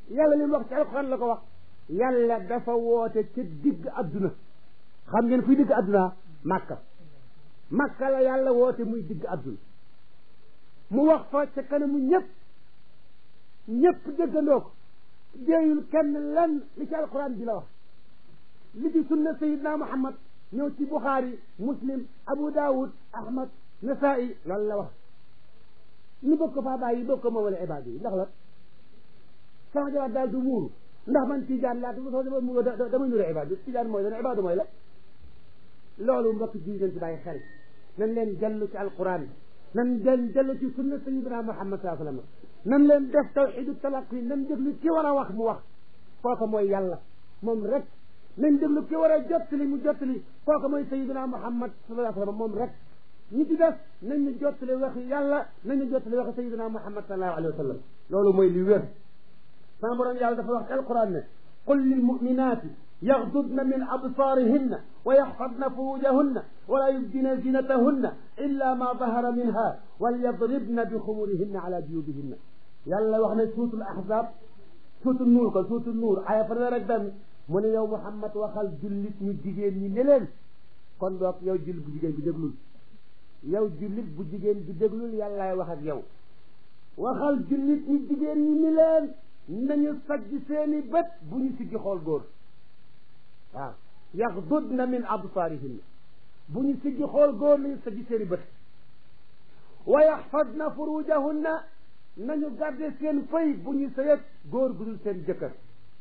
yàlla li mu wax ci alxuraan la ko wax yàlla dafa woote ca digg adduna xam ngeen fuy digg adduna màkka màkka la yàlla woote muy digg adduna mu wax fa ca kanamu ñëpp ñëpp déggandoo ko déeyul kenn lan li ci alquran bi la wax li ci sunna sayidna muhammad ñëw ci buxaari muslim abu daawud ahmad nasaa'i loolu la wax ñu bëgg ko faa bàyyi bëgg ko moomale ibaad yi ndax la sama jawaat daal du muuru ndax man tijaan laa soo dama muuru dama nuru ibaad bi tijaan mooy dana ibaadu mooy la loolu mbokk ji ngeen ci bàyyi xel nañ leen dellu ci alquran nan leen dellu ci sunna sayidina muhammad saa sallam nan leen def tawxidu talaqi nan déglu ki war a wax mu wax kooku mooy yàlla moom rek nañ déglu ki war a jottali mu jottali kooku mooy sayidina muhammad sallallahu alayhi wa sallam moom rek ñi ci def nañ ñu jottali waxi yàlla nañ ñu jottali waxi sayidina muhammad sallallahu alayhi wa sallam loolu mooy li wér sama borom yàlla dafa wax ci alquran ne qul lil muminati يغضضن من أبصارهن ويحفظن فروجهن ولا يبدين زينتهن إلا ما ظهر منها وليضربن بخمورهن على جيوبهن يلا وحنا سورة الأحزاب سورة النور قال سورة النور آية فرنا رقدام من يوم محمد وخال جلت نجيجين نلين kon boog yow jullit bu jigéen bi déglul yow jullit bu jigéen bi déglul yàllaay wax ak yow waxal jullit ñi jigéen ñi ni leen nañu sajj seeni bët bu ñu siggi xool góor waaw yaxdudna min absaarihinna bu ñu siggi xool góor nañu sajj seeni bët wa yaxfadna furujahunna nañu garde seen fay bu ñu sëyët góor gu dul seen jëkkër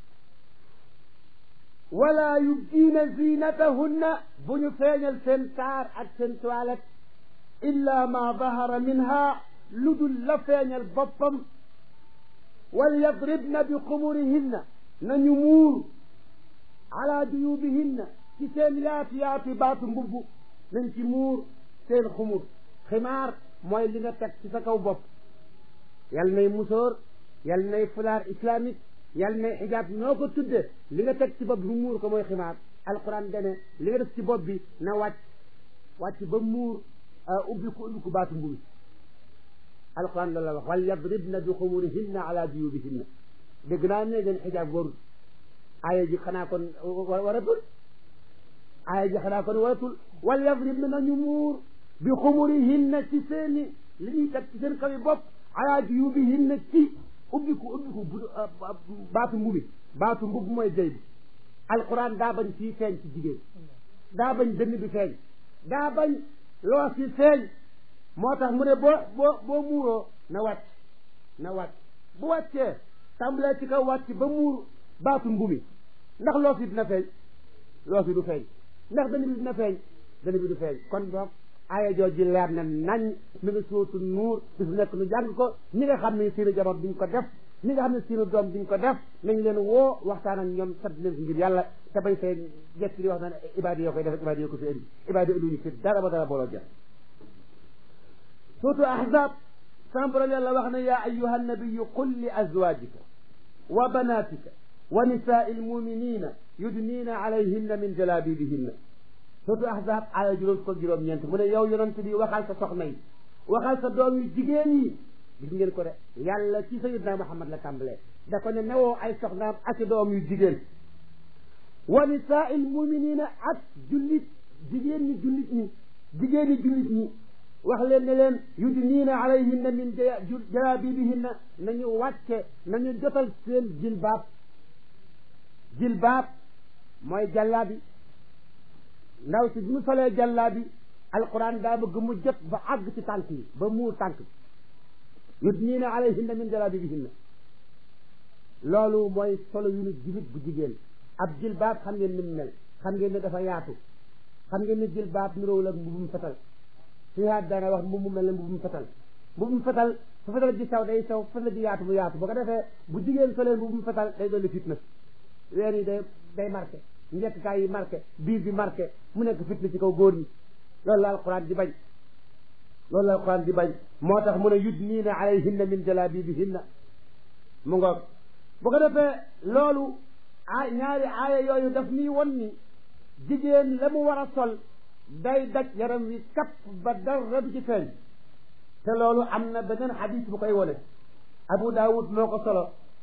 wala yubdiina zinatahunna bu ñu feeñal seen taar ak seen toilette illa ma dahara minha lu dul la feeñal boppam wal yadribna bi xumurihinna nañu muur ala juyubihinna ci seen yaatu yaatu baatu mbubb nañ ci muur seen xumur ximaar mooy li nga teg ci sa kaw bopp yal nay musóor yal nay fulaar islamique yal nay xijaab noo ko tudde li nga teg ci bopp bi muur ko mooy ximaar alquran dene li nga def ci bopp bi na wàcc wàcc ba muur ubbi ko ubbi ko baatu mbubi alquran loolu la wax wal yadribna bi xumurihinna ala juyubihinna dégg naa ne ngeen xijaab warul aaya ji xanaa kon waratul aaya ji xanaa kon waratul wal yadribna nañu muur bi xumurihinna ci seeni li ñuy teg ci seen kawi bopp ala juyubihinna ci ubbiku ubbiku baatu mbubi baatu mbub mooy jëy bi alquran daa bañ fii feeñ ci jigéen daa bañ dënn bi feeñ daa bañ loos yi feeñ moo tax mu ne boo boo boo muuroo na wàcc na wàcc bu wàccee tàmbalee ci kaw wàcc ba muur baatu mbumi ndax loos yi dina feeñ loos yi du feeñ ndax dënn bi dina feeñ dënn bi du feeñ kon boog aaya jooju leer na nañ mi ngi sootu nuur bis nekk nu jàng ko ñi nga xam ne seeni jabar duñ ko def ñi nga xam ne seeni doom duñ ko def nañ leen woo waxtaan ak ñoom sant leen ko ngir yàlla te bay fee jekk di wax naan ibaadi yoo koy def ibaadi yoo ko fi indi ibaadi indi fi dara ba dara booloo jël sootu ahzab sama borom yàlla wax ne yaa ayuha nabiyu qul li azwajika wa banatika wa nisaai almuminina yudniina alayhinna min jalabibihinna surtout ahzab aaya juróom ko juróom ñeent mu ne yow yonent bi waxal sa soxna yi waxal sa doom yu jigéen yi gis ngeen ko de yàlla ci sayyidna Muhammad la tàmbalee da ko ne newoo ay soxnaam ak doom yu jigéen wa nisaa'il muminina ak jullit jigéen ñi jullit ñi jigéen ñi jullit ñi wax leen ne leen yudniina alayhinna min jalabibihinna nañu wàcce nañu jotal seen jilbaab jilbaab mooy jàllaabi ndaw si bi mu solee jàllaa bi alquran daa bëgg mu jot ba àgg ci tànk yi ba muur tànk yudniina alayhinna min jalaabibihinna loolu mooy solo yu nu jullit bu jigéen ab jilbaab xam ngeen ni mu mel xam ngeen ne dafa yaatu xam ngeen ne jilbaab niroowul ak mbubum fetal si haat daana wax mbubu mel ne mbubum fetal mbubum fetal fu fetal ji saw day saw fetal ji yaatu mu yaatu boo ko defee bu jigéen solee mbubum fetal day dolli fitna ween yi day day marqué njëkkkaay yi marqué biir bi marqué mu nekk fitna ci kaw góor ñi loolu la alquran di bañ loolu la alquran di bañ moo tax mu ne yudniina alayhinna min jalabibihinna mu ngoog bu ko defee loolu a ñaari aaya yooyu daf nii won ni jigéen la mu war a sol day daj yaram wi kapp ba dara du ci feeñ te loolu am na beneen xadis bu koy wone abu daawud moo ko solo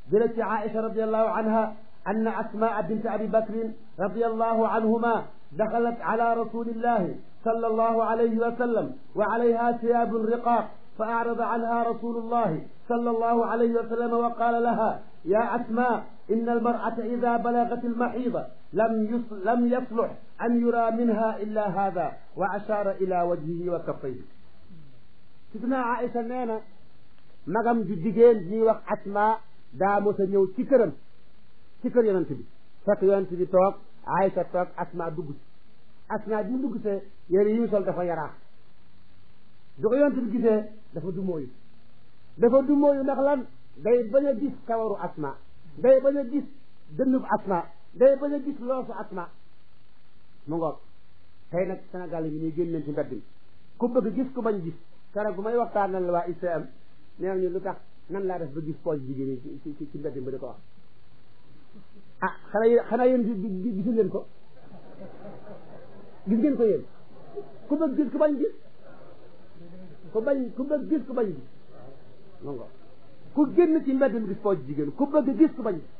jële ci Aïcha radiallahu anha أن أسماء بنت أبي بكر رضي الله عنهما دخلت على رسول الله صلى الله عليه وسلم وعليها ثياب رقاق فأعرض عنها رسول الله صلى الله عليه وسلم وقال لها يا أسماء إن المرأة إذا بلغت المحيض لم لم يصلح أن يرى منها إلا هذا وأشار إلى وجهه وكفيه سيدنا عائشة نانا magam ju jigéen ñuy wax Asma daa mos a ñëw ci këram ci kër yonent bi fekk yonent bi toog Aysa toog Asma dugg si Asma bi mu dugg see yére yi mu sol dafa yaraax du ko yonent bi gisee dafa du mooyu dafa du mooyu ndax lan day bañ a gis kawaru Asma day bañ a gis dënnub Asma day bañ a gis loosu Asma mu ngoog tey nag Sénégal yi ñuy génn leen ci mbedd mi ku bëgg gis ku bañ gis keroog bu may waxtaanal waa ICM nee ñu lu tax nan laa def ba gis poche jigéen yi ci ci ci mbedd mi ba di ko wax ah xanaa yéen xanaa yéen gisul leen ko gis ngeen ko yéen ku bëgg gis ku bañ gis ku bañ ku bëgg gis ku bañ gis non ku génn ci mbedd mi gis poche jigéen ku bëgg gis ku bañ gis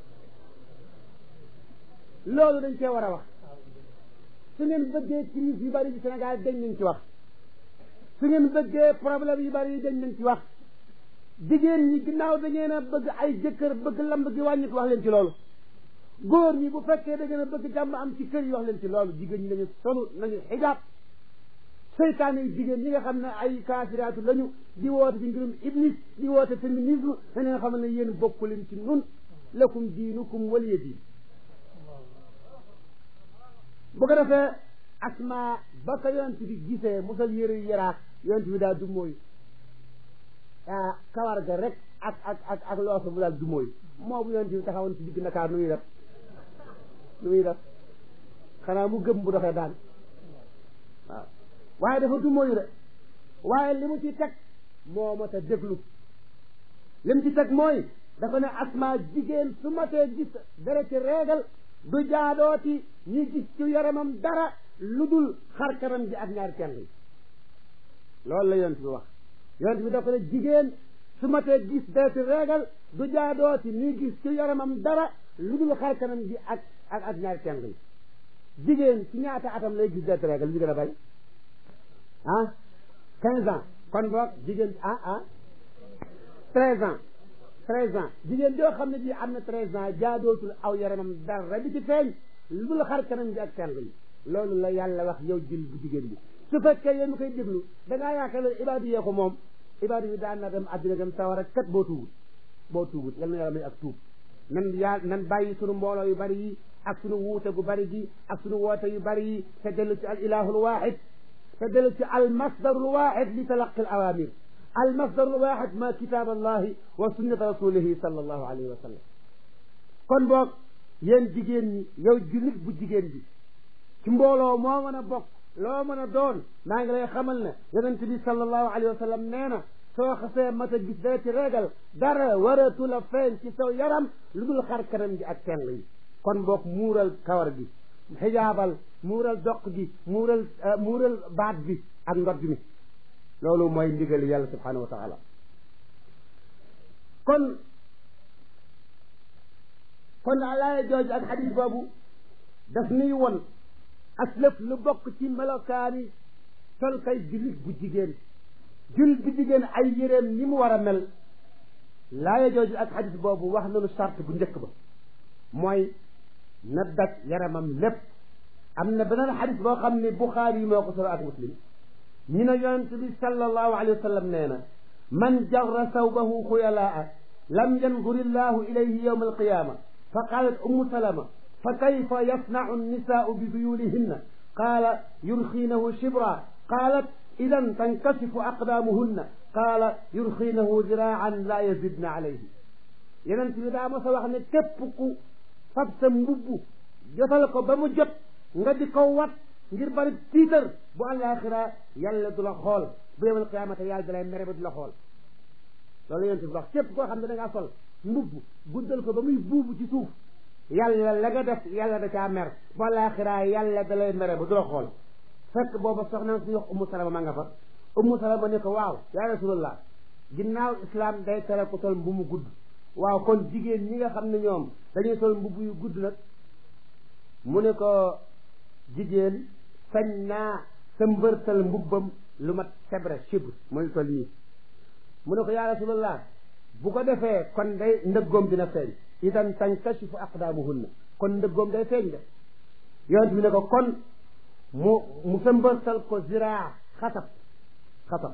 loolu dañ cee war a wax su ngeen bëggee crise yu bari ci Sénégal dañ nañ ci wax su ngeen bëggee problème yu bari yi dañ nañ ci wax jigéen ñi ginnaaw da ngeen a bëgg ay jëkkër bëgg lamb gi wàññi ko wax leen ci loolu góor ñi bu fekkee da ngeen a bëgg jàmm am ci kër yi wax leen ci loolu jigéen ñi nañu solu nañu xijaab seytaane yi jigéen ñi nga xam ne ay kaafiraatu lañu di woote ci mbirum iblis di woote féminisme na leen xam ne yéen bokku leen ci nun lakum diinukum waliya diin bu ko defee asma ba ko yonent bi gisee musal yére yu yaraax yonent bi daal du mooy ah kawar ga rek ak ak ak ak loosu bu daal du mooy moo bu yonent bi taxawoon ci digg Ndakaar nu muy def nu muy def xanaa mu gëm bu doxee daan waaw waaye dafa du mooyu de waaye li mu ci teg moo mat a déglu li mu ci teg mooy dafa ne asma jigéen su matee gis dara ci réegal du jaadooti ñi gis ci yaramam dara lu dul xar kanam ji ak ñaari tenn yi loolu la yonent bi wax yonent bi dafa ne jigéen su matee gis dara ci réegal du jaadooti ñi gis ci yaramam dara lu dul xar kanam ji ak ak ak ñaari tenn yi jigéen ci ñaata atam lay gis dara ci réegal li gën a bay ah quinze ans kon boog jigéen ah ah treize ans treize ans jigéen joo xam ne ji am na treize ans jaadootul aw yaramam dara di ci feeñ lu dul xar kanam ji ak tenn yi loolu la yàlla wax yow jël bu jigéen bi su fekkee yéen mu koy déglu da ngaa yaakaar ne ibaadu yee ko moom ibaadu yi daan na dem àddina dem sawara kat boo tuubut boo tuubut yal na yàlla may ak tuub nan yaa nan bàyyi sunu mbooloo yu bari yi ak sunu wuute gu bari gi ak sunu woote yu bari yi te dellu ci al ilahul wahid te dellu ci al masdarul wahid li talaqi al awamir al masdarul wahid ma kitab allahi wa sunnata rasulihi sallallahu alayhi wa sallam kon boog yéen jigéen ñi yow jullit bu jigéen bi ci mbooloo moo mën a bokk loo mën a doon maa ngi lay xamal ne yonent bi sallallahu alayhi wa sallam nee na soo xasee mat a gis dara ci régal dara waratu la feeñ ci saw yaram lu dul xar kanam gi ak tenn yi kon boog muural kawar gi xijaabal muural doq gi muural muural baat bi ak ndod mi loolu mooy ndigal yàlla subhanahu wa taala kon kon alaaya jooju ak xadis boobu daf nuy won aslëf lu bokk ci melokaani sol kay jullit bu jigéen jullit bu jigéen ay yéreem ni mu war a mel laaya jooju ak xadis boobu wax nañu charte bu njëkk ba mooy na daj yaramam lépp am na beneen xadis boo xam ne buxaari yi moo ko solo ak muslim ñu ne yonent bi sallallahu alayhi wa sallam nee na man jarra sawbahu xuyalaa lam yandur illahu ilayhi yawma alqiyama fa qalat ummu salama fa kayfa yasnau annisaau bi duyulihinna qaala yurxiinahu shibra qaalat idan tankashifu aqdaamuhunna qaala yurxiinahu diraan laa yazidna alayhi yonent bi daa ma sa wax ne képp ku fab sa mbubbu jotal ko ba mu jot nga di ko wat ngir bari tiitar bu àllaaxira yàlla du la xool bu yawmal qiyaamata yàlla da lay mere ba du la xool loolu yonent bi wax képp koo xam ne da ngaa sol mbubb guddal ko ba muy buubu ci suuf yàlla la nga def yàlla da caa mer bu àllaaxira yàlla da lay mere ba du la xool fekk booba soxna suñu wax ummu salama ma nga fa ummu salama ne ko waaw yaa rasulallah ginnaaw islam day tere ko sol mbu mu gudd waaw kon jigéen ñi nga xam ne ñoom dañuy sol mbubb yu gudd nag mu ne ko jigéen sañ naa sa mbërtal mbubbam lu mat sebre chibre mooy toll nii mu ne ko yaa rasulallah bu ko defee kon day ndëggoom dina feeñ idan tankashifu aqdaamuhunna kon ndëggoom day feeñ de yonent bi ne ko kon mu mu sa mbërtal ko ziraa xatab xatab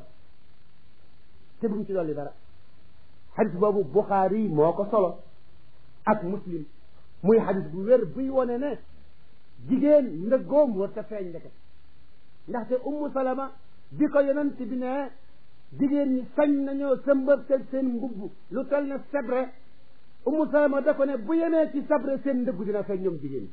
te bu mu ci dolli dara xadis boobu Buxaari moo ko solo ak muslim muy xadis bu wér buy wone ne jigéen ndëggoom war ta feeñ ndeke ndaxte ummu salama bi ko yonent bi ne jigéen ñi sañ nañoo sëmbërtel seen mbubb lu tel ne sebre ummu salama da ko ne bu yemee ci sabre seen ndëggu dina feeñ ñoom jigéen ñi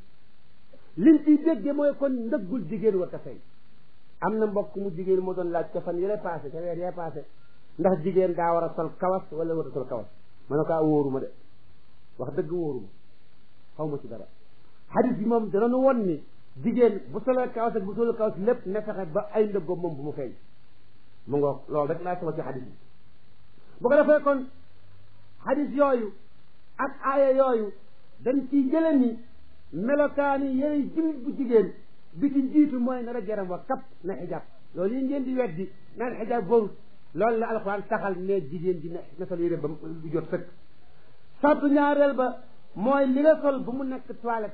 liñ ciy dégge mooy kon ndëggul jigéen war ta feeñ am na mbokk mu jigéen moo doon laaj ca fan yële passé ca weer yee passé ndax jigéen daa war a sol kawas wala war a sol kawas ma ne ko a wóoruma de wax dëgg wóoruma xaw ma ci dara xadis bi moom danañu won ni jigéen bu solee kawas ak bu solul kawas lépp ne fexe ba ay ndëggoom moom bu mu feeñ mu ngoog loolu rek laa solo ci xadis bi bu ko defee kon xadis yooyu ak aaya yooyu dañ ciy jële ni melokaani yëre jullit bu jigéen bi ci njiitu mooy na rek yaram wa kap na xijaab loolu yi ngeen di weddi naan xijaab boobu loolu la alxuraan taxal ne jigéen ji ne na sol yére ba du jot sëkk sartu ñaareel ba mooy li nga sol bu mu nekk toilette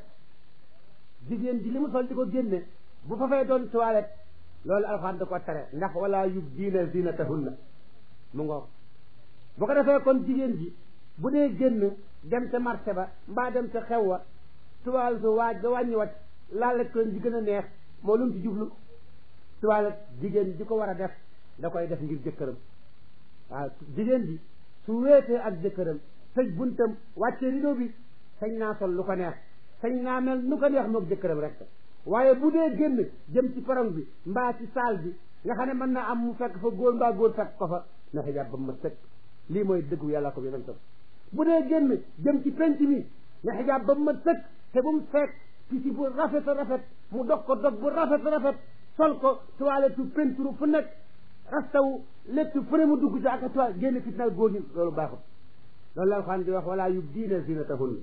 jigéen ji li mu sol di ko génne bu fa fay doon toilette loolu alxuraan da ko tere ndax wala yubdiina zinatahunna mu ngoog bu ko defee kon jigéen ji bu dee génn dem ca marché ba mbaa dem ca xew wa toilette su waaj ba wàññi wacc laale ko ji gën a neex moo lu mu ci jublu toilette jigéen ji ko war a def da koy def ngir jëkkëram waaw jigéen ji su wéetee ak jëkkëram tëj buntam wàcce rido bi sañ naa sol lu ko neex sañ naa mel nu ko neex moog jëkkëram rek waaye bu dee génn jëm ci perron bi mbaa ci saal bi nga xam ne mën na am mu fekk fa góor mbaa góor fekk ko fa na xijaab ba ma sëkk lii mooy dëggu yàlla ko yonentam bu dee génn jëm ci penc mi na xijaab ba ma sëkk te bu mu fekk pisi bu rafet a rafet mu dog ko dog bu rafet a rafet sol ko toilette peinture fu nekk rastaw léttu fu ne mu dugg ci ak toile génn fitnaal góor ñi loolu baaxul loolu la alxuraan di wax wala yubdiina zinatahunna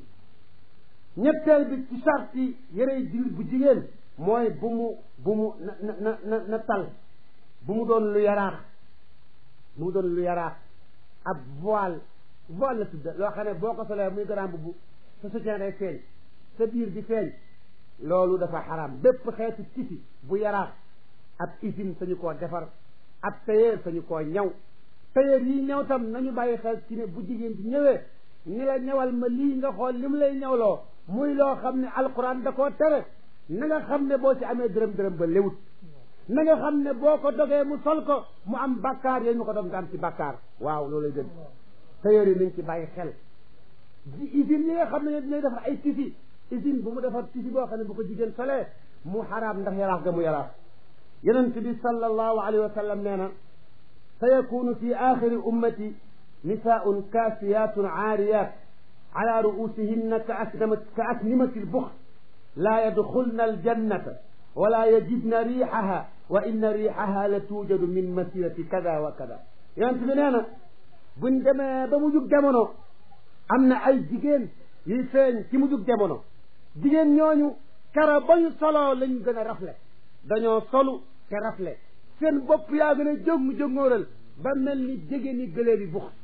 ñetteel bi ci sarti yërey jullit bu jigéen mooy bu mu bu mu na na na na tal bu mu doon lu yaraax bu mu doon lu yaraax ab voile voile la tudda loo xam ne boo ko solee muy grand bu sa soutien day feeñ sa biir di feeñ loolu dafa xaraam bépp xeetu tisi bu yaraax ab usine sañu koo defar ab tailleur sañu koo ñaw tailleur yi ñaw tam nañu bàyyi xel ci ne bu jigéen ci ñëwee ni la ñawal ma lii nga xool li mu lay ñawloo muy loo xam ne alquran da koo tere na nga xam ne boo ci amee dërëm dërëm ba léwut na nga xam ne boo ko dogee mu sol ko mu am bakkaar yooyu mu ko dog nga am ci bakkaar waaw loolu lay gën tailleur yi nañ ci bàyyi xel usine yi nga xam ne ñoo dinañ defar ay tisi usine bu mu defar tisi boo xam ne bu ko jigéen solee mu xaraam ndax yaraax ga mu yaraax yonent bi sallallahu alayhi wa sallam nee na sa yakunu fi axiri ummati nisaun kaasiyatun aariyat ala ruusihinna ka asnama ka asnimati lbux laa yadxulna aljannata wala yajidna riixaha wa inna riixaha la tuujadu min masirati kada wa kada yonent bi nee na buñ demee ba mu jug jamono am na ay jigéen yuy feeñ ci mu jug jamono jigéen ñooñu kara ba ñu soloo lañ gën a rafle dañoo solu te rafle seen bopp yaa gën a jóg jóngóoral ba mel ni jege ni gëlee bi bux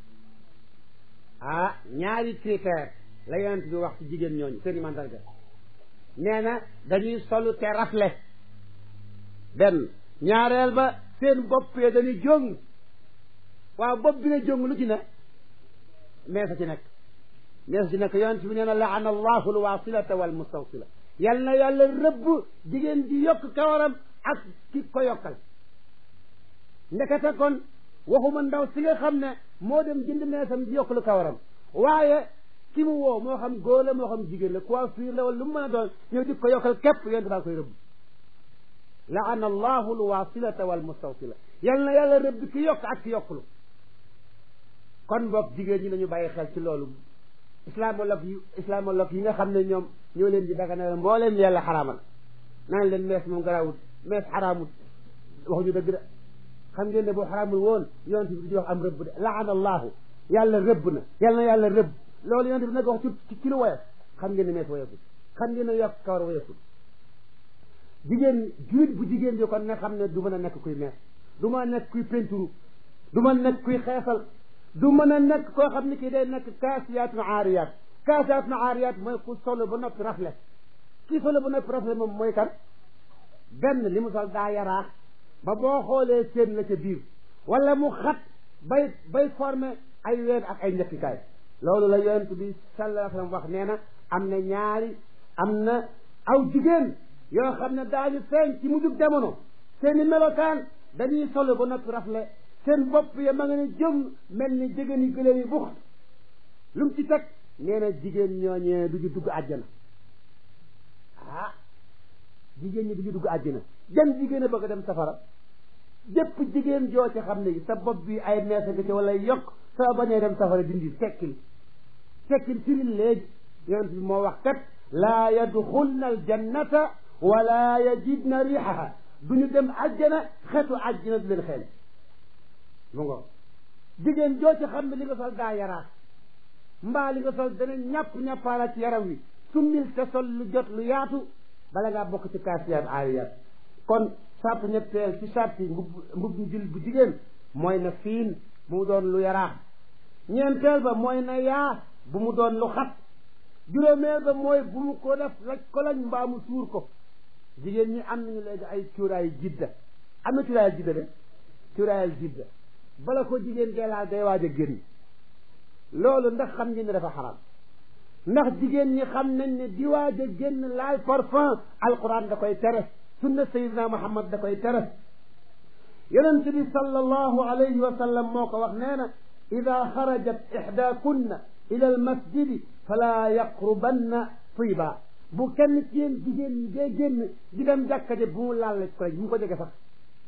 ah ñaari critère la yonent bi wax ci jigéen ñooñu seen i mandarga nee na dañuy solu te rafle benn ñaareel ba seen bopp ya dañuy jóng waaw bopp bi nga jóng lu ci ne meesa ci nekk meesa ci nekk yonent bi nee na laana allahu alwasilata walmustawsila yal na yàlla rëbb jigéen ji yokk kawaram ak ki ko yokkal ndekete kon waxuma ndaw si nga xam ne moo dem jënd meesam di yokk lu kawaram waaye ki mu woo moo xam góor la moo xam jigéen la coiffure la wala lu mu mën a doon ñëw di ko yokkal képp yonent baa koy rëbb laana allahu alwasilata walmustawsila yal na yàlla rëbb ki yokk ak ki yokklu kon boog jigéen ñi nañu bàyyi xel ci loolu islamologue yi islamologue yi nga xam ne ñoom ñoo leen di daganal mbooleem yàlla xaraamal naan leen mees moom garaawut mees xaraamut waxuñu dëgg de xam ngeen ne boo xaraamul woon yonent bi di wax am rëbb de laana allahu yàlla rëbb na yàlla na yàlla rëbb loolu yonent bi nag wax ci ci lu woyof xam ngeen ne mees woyoful xam ngeen ne yokk kawar woyoful jigéen julit bu jigéen bi kon ne xam ne du mën a nekk kuy mees du mën a nekk kuy penturu du mën a nekk kuy xeesal du mën a nekk koo xam ne kii day nekk kaasiyaatun aariyaat kaasiyaatun aariyaat mooy ku solo ba noppi rafle kii solo ba noppi rafle moom mooy kan benn li mu sol daa yaraax ba boo xoolee seen la ca biir wala mu xat bay bay formé ay ween ak ay njëkkikaay loolu la yonent bi sallallahu alayhi wa sallam wax nee na am na ñaari am na aw jigéen yoo xam ne daañu feeñ ci mujjug jamono seeni melokaan dañuy solo ba noppi rafle seen bopp ya ma nga ne jëm mel ni jigéen yi gëléem yi bux lu mu ci teg nee na jigéen ñooñee du ñu dugg àjjana ah jigéen ñi du ñu dugg àjjana dem jigéen a bëgg a dem safara jëpp jigéen joo ci xam ne sa bopp bi ay meesa nga ci wala yokk soo bañee dem safara dindi tekkil tekkil firil léegi yonent bi moo wax kat laa yadxulna aljannata wala yajidna riixaha du ñu dem àjjana xetu àjjana du leen xeel mu ngo jigéen joo ci xam ne li nga sol daa yaraat mbaa li nga sol dana ñàpp ñàppaala ci yaram wi summil te sol lu jot lu yaatu bala ngaa bokk ci kaasiyaat aariyaat kon sart ñetteel ci sart yi mbub mbub jul bu jigéen mooy na fiin bu mu doon lu yaraax ñeenteel ba mooy na yaa bu mu doon lu xat juróomeel ba mooy bu mu ko def laj ko lañ mbaa mu suur ko jigéen ñi am nañu léegi ay cuuraayu jidda am na cuuraayal jidda de cuuraayal jidda bala ko jigéen geelaal day waaj a génn loolu ndax xam ngeen ne dafa xaram ndax jigéen ñi xam nañ ne di waaj a génn laal parfum alquran da koy tere sunna sayidina muhammad da koy tere yonent bi sallallahu alayhi wa sallam moo ko wax nee na ida xarajat ixdaakunna ila almasjidi fala yaqrubanna tiba bu kenn ci yéen jigéen ñi dee génn di dem jàkka ja bu mu laal la ko bu mu ko jege sax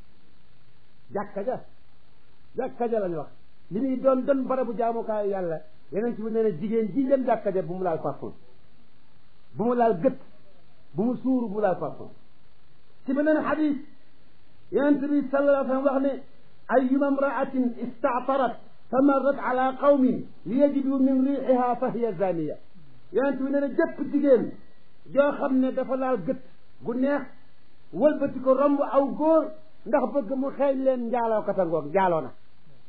jàkka ja jàkka ja lañ wax li muy doon doon barabu jaamukaayu yàlla yeneen ci bu nee na jigéen ji dem jàkka ja bu mu laal parfum bu mu laal gët bu mu suuru bu mu laal parfum ci beneen xadis yonent bi sallallahu alayhi wa sallam wax ne ayuma imraatin istaatarat fa marrat ala qawmin li yajidu min riixiha fa hiya zaniya yonent bi nee na jëpp jigéen joo xam ne dafa laal gët gu neex wëlbati ko romb aw góor ndax bëgg mu xeeñ leen njaaloo katangoog njaaloo na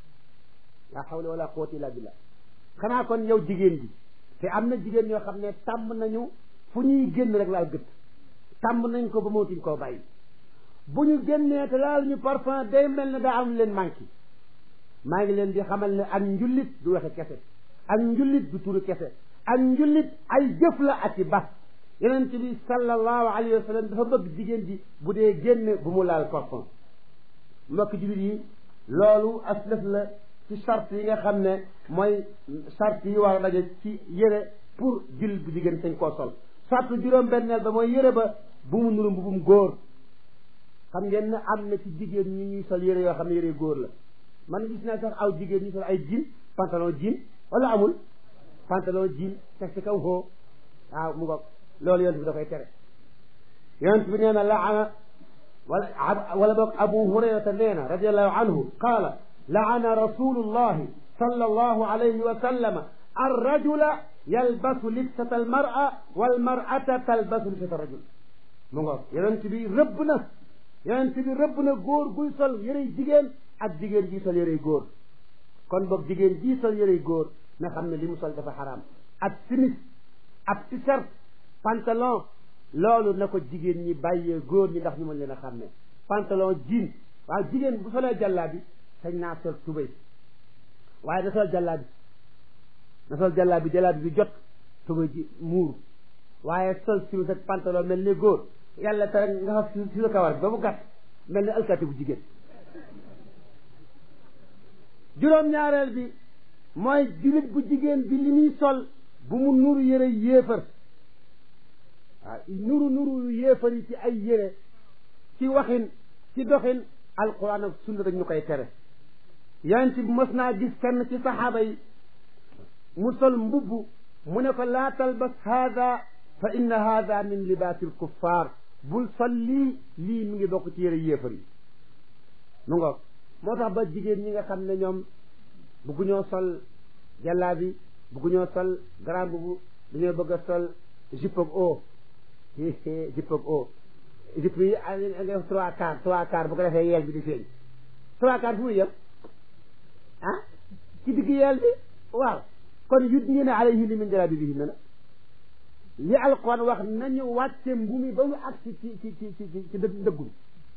la hawla wala quwwata illa billah xanaa kon yow jigéen bi te am na jigéen ñoo xam ne tàmm nañu fu ñuy génn rek laal gët tàmm nañ ko ba mootuñ koo bàyyi bu ñu génnee te laal ñu parfum day mel ne daa am leen manqué maa ngi leen di xamal ne ak njullit du waxe kese ak njullit du turu kese ak njullit ay jëf la ak i bas yonent bi sallallahu alayhi wa sallam dafa bëgg jigéen ji bu dee génn bu mu laal parfum mbokk jullit yi loolu aslëf la ci charte yi nga xam ne mooy charte yi war a daje ci yére pour jullit bu jigéen sañ koo sol charte juróom-benneel ba mooy yére ba bu mu nuru mbubum góor xam ngeen ne am na ci jigéen ñi ñuy sol yére yoo xam ne yére góor la man gis naa sax aw jigéen ñi sol ay jean pantalon jean wala amul pantalon jean teg ci kaw xoo waaw mu ngoog loolu yonent bi da koy tere yonent bi nee na laana wala wala boog abu hurayrata nee na radiallahu anhu qaala laana rasulullahi sallallahu alayhi wa sallama arrajula yalbasu libsata almar'a walmar'ata talbasu libsata rajul mu ngoog yonent bi rëbb na yonent bi rëbb na góor guy sol yërey jigéen ak jigéen ji sol yërey góor kon boog jigéen ji sol yërey góor na xam ne li mu sol dafa xaraam ab simis ab t-shirt pantalon loolu na ko jigéen ñi bàyyee góor ñi ndax ñu mën leen a xam ne pantalon jean waaw jigéen bu solee jàllaa bi sañ naa sol tubéy waaye na sol jàllaa bi na sol jàllaa bi jàllaa bi jot tubéy ji muur waaye sol simis ak pantalon mel ni góor yàlla tere nga xam si sa kawar bi ba mu gàtt mel ni alkaati bu jigéen juróom-ñaareel bi mooy jullit bu jigéen bi li muy sol bu mu nuru yëre yéefar waaw nuru nuru yéefar yi ci ay yére ci waxin ci doxin alquran ak sunna dañ ñu koy tere yonent bi mës naa gis kenn ci saxaaba yi mu sol mbubb mu ne ko laa talbas haada fa inna haada min libaasi alkuffar bul sol lii lii mi ngi bokk ci yére yéefar yi mu nga moo tax ba jigéen ñi nga xam ne ñoom bëgguñoo sol jàllaa bi buggu ñoo sol grand bubu dañoo bëgg a sol jupe ak o jupe ak o jupe yi nga trois quarts trois quarts bu ko defee yeel bi di feeñ trois quarts fu muy yem ah ci digg yeel bi waaw kon yudniina alayhinna min jalaabiibihinna na li alquran wax nañu wàcce mbumi ba mu agsi ci ci ci ci ci ndëggum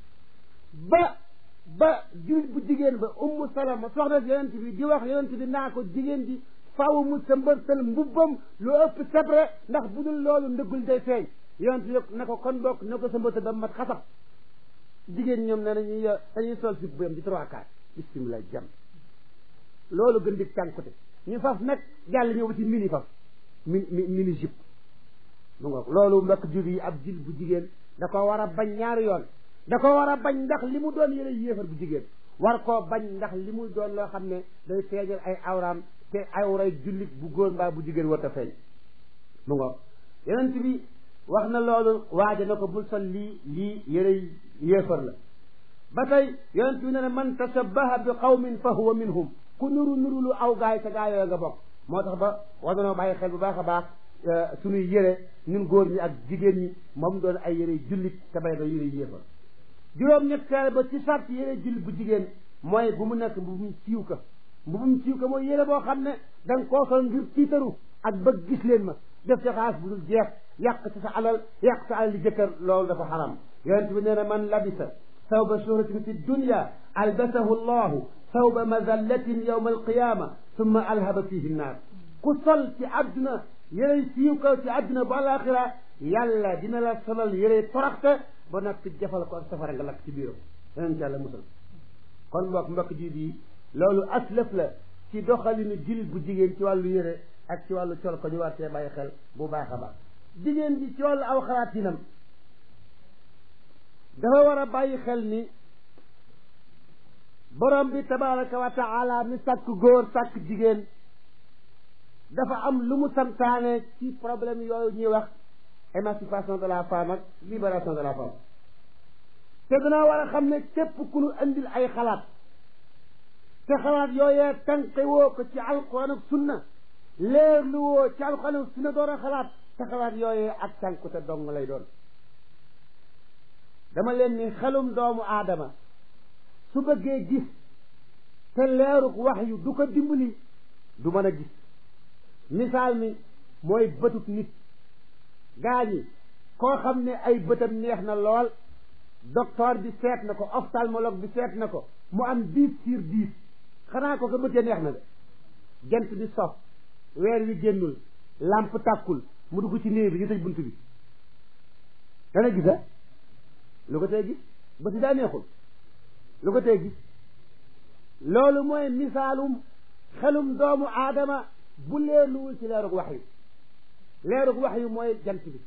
ba ba jullit bu jigéen ba ummu salama soxna yonent bi di wax yonent bi naa ko jigéen ji faaw mu sa mbërtal mbubbam lu ëpp sebre ndax bu dul loolu ndëggul day feeñ yonent bi ne ko kon bokk ne ko sa mbërtal ba mat xasab jigéen ñoom ne nañuy dañuy sol si bu yam di trois quarts bismillah jam loolu gën di cànkute ñu faf nag jàll ñëw ba ci mini faf mini mini jupe mu ngoog loolu mbokk jur yi ab jil bu jigéen da ko war a bañ ñaari yoon da ko war a bañ ndax li mu doon yëre yéefar bu jigéen war koo bañ ndax li mu doon loo xam ne day feeñal ay awraam te awray jullit bu góor mbaa bu jigéen war a feeñ mu ngoog yonent bi wax na loolu waaja na ko bul sol lii lii yëre yéefar la ba tey yonent bi ne ne man tashabbaha bi qawmin fa huwa minhum ku nuru nuru lu aw gaay sa gaay yooyu nga bokk moo tax ba war nanoo bàyyi xel bu baax a baax suñuy yëre ñun góor ñi ak jigéen ñi moom doon ay yëre jullit te bay da yëre yéefar juróom ñetteel ba ci sart yëre jullit bu jigéen mooy bu mu nekk mbubum siiw ka mbubum siiw ka mooy yëre boo xam ne da nga koo sol ngir tiitaru ak bëgg gis leen ma def ci xaas bu dul jeex yàq ci sa alal yàq sa alal li jëkkër loolu dafa xaram yonent bi nee na man labisa sawba shuhratin fi dunya albasahu llahu sawba mazallatin yawma alqiyama summa alhaba fihi nnaar ku sol ci àdduna yërey siiw kaw ci àdduna bu alaxira yàlla dina la solal yërey toroxte ba nag fi jafal ko ak safara nga lakk ci biiram yonent yàlla musal kon mbokk mbokk ji bi loolu aslëf la ci doxalinu jil bu jigéen ci wàllu yëre ak ci wàllu col ko ñu war see bàyyi xel bu baax a baax jigéen bi ci wàllu aw xalaatinam dafa war a bàyyi xel ni borom bi tabaraka wa taala mi sàkk góor sàkk jigéen dafa am lu mu santaane ci problème yooyu ñuy wax émancipation de la femme ak libération de la femme te danaa war a xam ne képp ku nu andil ay xalaat te xalaat yooyee tànqe woo ko ci alquran ak sunna leer lu woo ci alquran ak sunna door a xalaat te xalaat yooyee ak tànku te dong lay doon dama leen ni xelum doomu aadama su bëggee gis te leeruk wax yu du ko dimbali du mën a gis misaal mi mooy bëtut nit gaa ñi koo xam ne ay bëtam neex na lool docteur bi seet na ko ophtalmologue bi seet na ko mu am dix sur dix xanaa ko ko bëtee neex na de jant bi sof weer wi génnul lampe tàkkul mu dugg ci néeg bi ñu tëj bunt bi dana gisa lu ko tee gis bëti daa neexul lu ko tee gis loolu mooy misaalum xelum doomu aadama bu leerluwul ci leerug wax yu leerug wax yu mooy jant bi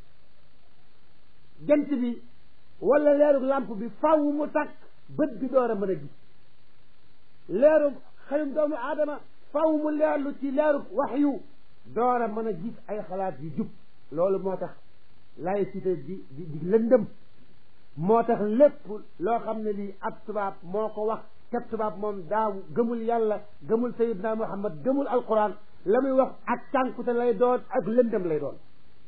jant bi wala leerug làmp bi faw mu takk bët bi door a mën a gis leerug xelum doomu aadama faw mu leerlu ci leerug wax yu door a mën a gis ay xalaat yu jub loolu moo tax laïcité di di di lëndëm moo tax lépp loo xam ne lii ab tubaab moo ko wax te tubaab moom daaw gëmul yàlla gëmul sayidna muhammad gëmul alquran la muy wax ak cànkute lay doon ak lëndëm lay doon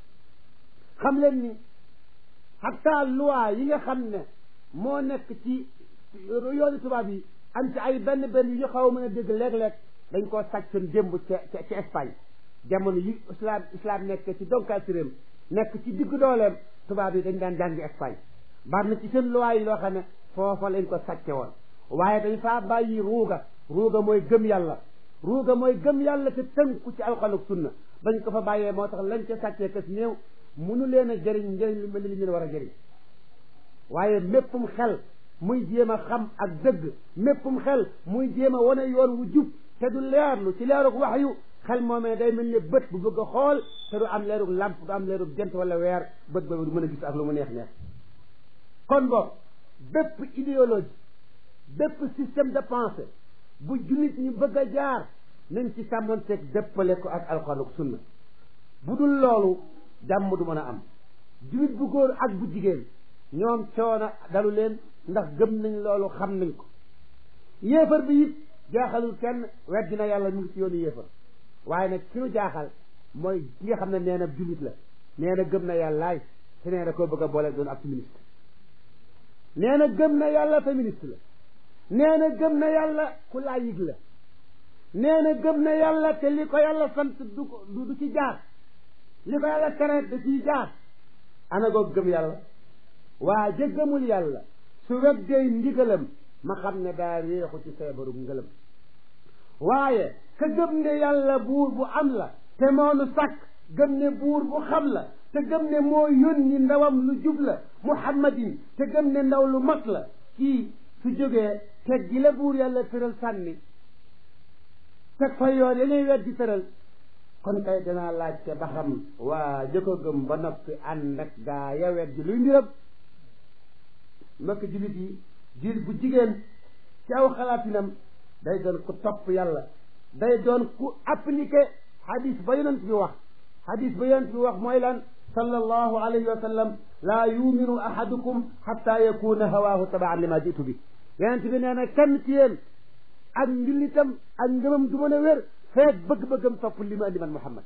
xam leen ni hatta loi yi nga xam ne moo nekk ci yooni tubaab yi am ci ay benn benn yu ñu xaw a mën a dégg léeg-léeg dañ koo sàccoon démb ca ci Espagne jamono yi islam islam nekk ci donkaa ci réew nekk ci diggu dooleem tubaab yi dañ daan jàngi Espagne bari na ci seen loi yi loo xam ne foofa lañ ko sàcce woon waaye dañ faa bàyyi ruuga ruuga mooy gëm yàlla ruuga mooy gëm yàlla te tënku ci alxuraan ak sunna bañ ko fa bàyyee moo tax lañ ca sàccee kës néew munu leen a jëriñ njëriñ lu mel ni li ñu war a jëriñ waaye méppum xel muy jéem a xam ak dëgg méppum xel muy jéem a wane yoon wu jub te du leerlu ci leerug wax yu xel moomee day mel ni bët bu bëgg a xool te du am leerug làmp du am leerug jant wala weer bët boobu du mën a gis ak lu mu neex neex kon boog bépp idéologie bépp système de pensée bu jullit ñu bëgg a jaar nañ ci sàmmanteeg dëppale ko ak alxuraan ak sunna bu dul loolu jàmm du mën a am jullit bu góor ak bu jigéen ñoom coono dalu leen ndax gëm nañ loolu xam nañ ko yéefar bi it jaaxalul kenn weddi na yàlla mu ngi ci yoonu yéefar waaye nag ki nu jaaxal mooy ki nga xam ne nee na jullit la nee na gëm na yàllaay te nee na koo bëgg a boole doon ab féministe nee na gëm na yàlla féministe la nee na gëm na yàlla ku laayig la nee na gëm na yàlla te li ko yàlla sant du du ci jaar li ko yàlla tere da ciy jaar ana goog gëm yàlla waa jëggamul yàlla su weddee ndigalam ma xam ne daa réexu ci feebaru ngëlam waaye ka gëm ne yàlla buur bu am la te moonu sàkk gëm ne buur bu xam la te gëm ne moo yónni ndawam lu jub la muhammadin te gëm ne ndaw lu mat la kii su jógee teg gi la buur yàlla tëral sànni teg fa yoon ya ngay weddi tëral kon kay danaa laajte ba xam waa jëkko gëm ba noppi ànd ak gaa ya weddi luy mbiram mbokk jullit yi jil bu jigéen ci aw xalaatinam day doon ku topp yàlla day doon ku appliqué hadis ba yonent bi wax hadis ba yonent bi wax mooy lan sallallahu alayhi wa sallam laa yuminu ahadukum xatta yakuna hawaahu tabaan lima jitu bi yonent bi nee na kenn ci yéen ak njullitam ak ngëmam du mën a wér feeg bëgg-bëggam topp li ma andi man Muhammad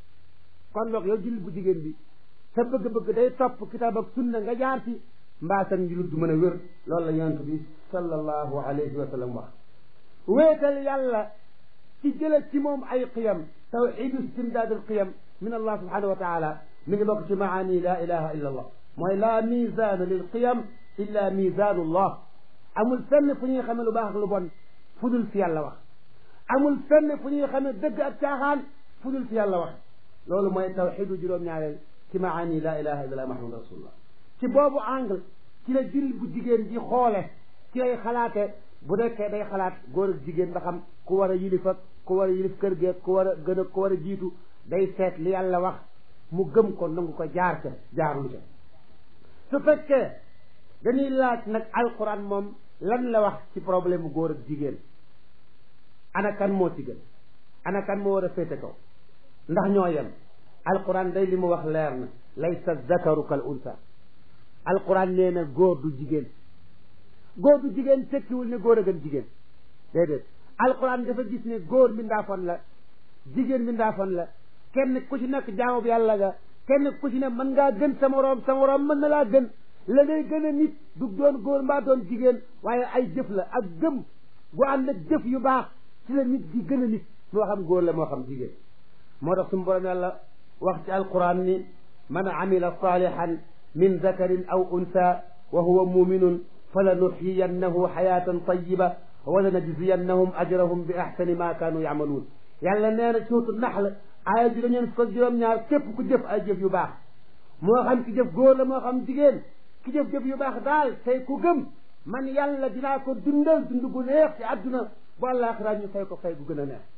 kon loog yow jullit bu jigéen bi sa bëgg-bëgg day topp kitaab ak sunna nga jaar ci mbaa sa njullit du mën a wér loolu la yonent bi sallallahu alayhi wa sallam wax wéetal yàlla ci jële ci moom ay qiyam tawxidu istimdaad al qiyam min allah subhanahu wa taala mi ngi bokk ci maani la ilaha illa allah mooy la misaana lil qiyam illa misaanu allah amul fenn fu ñuy xamee lu baax ak lu bon fu dul fi yàlla wax amul fenn fu ñuy xamee dëgg ak caaxaan fu dul fi yàlla wax loolu mooy tawxidu juróom-ñaareel ci maani la ilaha illa allah muhammad rasulullah ci boobu angle ci la jul bu jigéen ji xoole ci lay xalaate bu nekkee day xalaat góor ak jigéen ba xam ku war a yilif ak ku war a yilif kër geeg ku war a gën a ku war a jiitu day seet li yàlla wax mu gëm ko nangu ko jaar ca jaarlu ca su fekkee dañuy laaj nag alquran moom lan la wax ci problème mu góor ak jigéen ana kan moo ci gën ana kan moo war a féete kaw ndax ñoo yem alquran day li mu wax leer na laysa zakaru kal unsa alquran nee na góor du jigéen góor du jigéen tekkiwul ne góor a gën jigéen déedéet alquran dafa gis ne góor mbindaafoon la jigéen mbindaafoon la kenn ku ci nekk jaamu bi yàlla ga kenn ku ci ne mën ngaa gën sa moroom sa moroom mën na laa gën la ngay gën a nit du doon góor mbaa doon jigéen waaye ay jëf la ak gëm gu ànd ak jëf yu baax ci la nit di gën a nit moo xam góor la moo xam jigéen moo tax suñu borom yàlla wax ci alquran ni man amila salihan min zakarin aw unsa wa huwa muminun falanuxyiyannahu xayatan tayiba wala najziyannahum ajrahum bi axsani ma kaanu yacmaluun yàlla nee na suutu naxl aaya juróom ñeen fukk ak juróom-ñaar képp ku jëf ay jëf yu baax moo xam ki jëf góor la moo xam jigéen ki jëf jëf yu baax daal tey ku gëm man yàlla dinaa ko dundal dund gu neex ci àdduna bu àllaaxira ñu fay ko fay gu gën a neex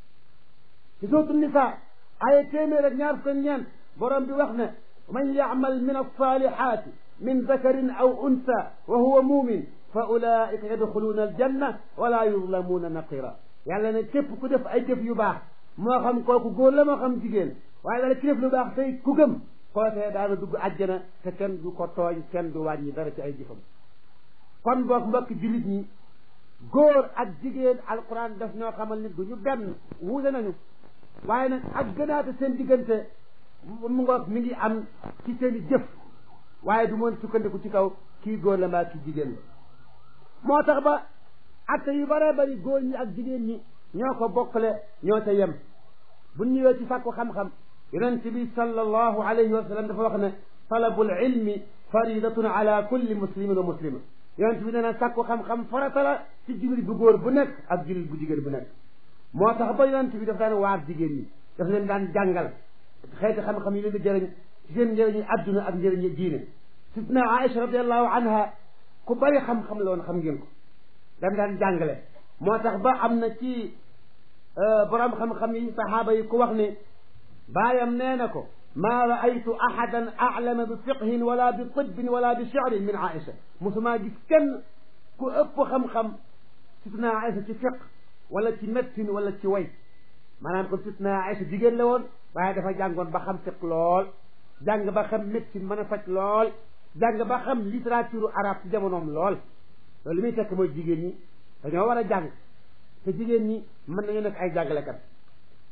ci suutu nisa aaya téeméer ak ñaar fukk ak ñeent borom bi wax ne man yacmal min alsalihati min dakarin aw unsa wa huwa mumin fa ulaika yadxuluuna aljanna wala yuzlamuuna naqira yàlla ne képp ku def ay jëf yu baax moo xam kooku góor la moo xam jigéen waaye dala ci def lu baax tey ku gëm kookee daana dugg àjjana te kenn du ko tooñ kenn du wàññi dara ci ay jëfam kon boog mbokk jullit ñi góor ak jigéen alquran daf ñoo xamal nit du ñu benn wuute nañu waaye nag ak gënaate seen diggante mu ngoog mi ngi am ci seen i jëf waaye du mën sukkandiku ci kaw kii góor la mbaa kii jigéen la moo tax ba atte yu bare bari góor ñi ak jigéen ñi ñoo ko bokkale ñoo ca yem bu ñëwee ci sàkku xam-xam yonent bi sallallahu alayhi wa sallam dafa wax ne talabul ilmi faridatun ala kulli muslimin wa muslima yonent bi nee na sàkku xam-xam farata la ci jullit bu góor bu nekk ak jullit bu jigéen bu nekk moo tax ba yonent bi daf daan waar jigéen ñi daf leen daan jàngal xeeti xam-xam yi leen di jëriñ ci seen njëriñu adduna ak njëriñu diine sidna Aïcha radiallahu anha ku bari xam-xam la woon xam ngeen ko dam daan jàngale moo tax ba am na ci borom xam-xam yi saxaaba yi ku wax ne baayam nee na ko maa raaytu ahadan aclama bi fiqhin wala bi tibbin wala bi shirin min Aïcha mosumaa gis kenn ku ëpp xam-xam sidna Aïcha ci fiq wala ci médecine wala ci way maanaam kon sidna Aïcha jigéen la woon waaye dafa jàngoon ba xam fiq lool jàng ba xam médecine mën a faj lool jàng ba xam littérature arabe ci jamonoom lool loolu li muy tekk mooy jigéen ñi dañoo war a jàng te jigéen ñi mën nañu nekk ay jàngalekat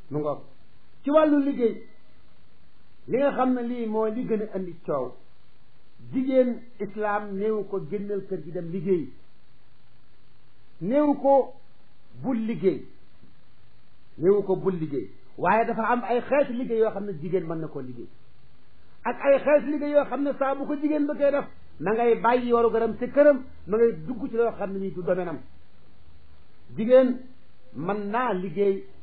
mu ngoog ci wàllu liggéey li nga xam ne lii mooy li gën a indi coow jigéen islaam néew ko génnal kër gi dem liggéey néew ko bul liggéey néew ko bul liggéey waaye dafa am ay xeeti liggéey yoo xam ne jigéen mën na koo liggéey ak ay xeeti liggéey yoo xam ne saa bu ko jigéen ba koy def ma ngay bàyyi waru garam ci këram ma ngay dugg ci loo xam ne nii du domaine am jigéen mën naa liggéey